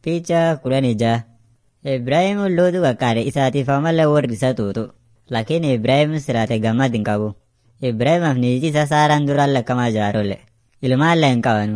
Picha kudhanii jaha. Ibraahim lootu qaqqaare isaatiif ammallee warri isa tuutu. Lakini Ibraahim siraate gammad hin qabu. Ibraahimaaf niitii isaa Saaraan duraan lakkamaa jaarole. Ilmaallee hin qabanu.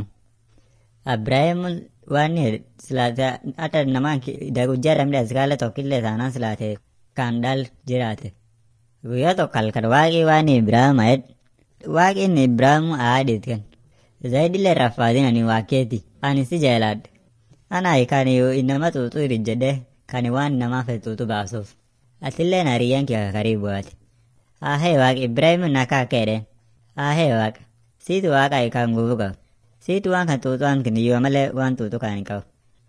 Ibraahim waan silaate hata namaan guyyaa dhabdee askaalee tokkillee taanaan silaate kan dhal jiraate. Guyyaa tokko halkan waaqii waan Ibraahim ayed. Waaqiin Ibraahim aadit kan. Zaydillee raffaatinani waaqeeti. Ani si jaaladhe. Ana kan inama tuutu jedhee kan waan namaaf tuutu baasuuf. Atillee hariyyaan kee karibu ati. Ahee waaqa Ibraahim nakaa keedhe. Ahee waaqa. Siitu waaqa kan guutuu qabu. Siitu waan kan tuutu waan kan iyyuu malee waan tuutu kan hin qabu.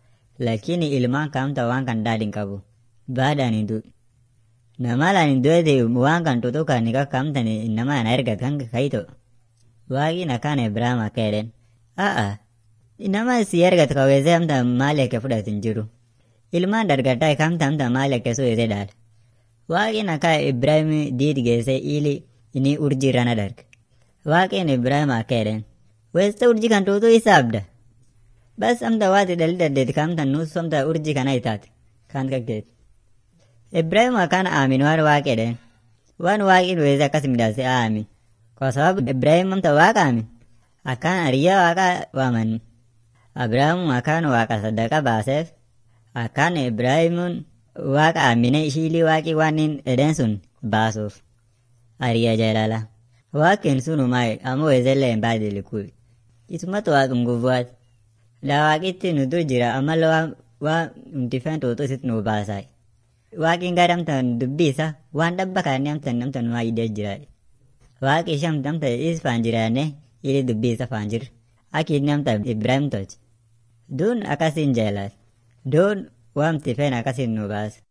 Lakini ilmaan kamta waan kan daadhi hin qabu. Baadhaan hin duudhu. Namalaan hin du'eeti waan kan tuutu kan ni kamtan nama na ergat kan kayito. Waaqi nakaan Ibraahim akka jedhen. A'a. Nama si ergat kaweesee hamta maali akka fudhatu hin jiru. Ilmaan dargataa kamta hamta maali akka suuyete dhaala. Waaqin akka Ibraahim diid geessee ili inni urjii irrana darga. Waaqin Ibraahim akka jedhen. Weessa urjii kan tuutu isa abda. Bas amta waati dhalli daddeeti kamta nuus amta urjii kana itaate. Kan kakkeeti. Ibraahim akkaan aamin waan waaqa jedhen. Waan waaqin weessa akkas midhaase aamin. Kwa sababu Ibraahim amta waaqa aamin. Akkaan hariyyaa waaqa waaman. Abrahaam akkaan waaqa saddaqa baaseef. Akkaan Ibraahimuun waaqa aamine ishiilii waaqi waan hin edeen sun baasuuf. Hariyyaa jaalala. Waaqin sunumaa ammoo weesellee hin baadilikuuf. Isumatu waaqa ngubuwaati. La waaqitti nu dur jira ammallee waan waan nuti fen tuutu isitti nu baasaa. Waaqin gara amtan dubbii isa waan dhabba kaanii amtan amtan numaa idee jira. Waaqi ishee amtan amtan is faan jiraanne ili dubbii isa faan jiru. Aki inni amtan Ibraahim tolche. Duun akkasiin jaalala. Duun waamti fen akkasiin nu baasa.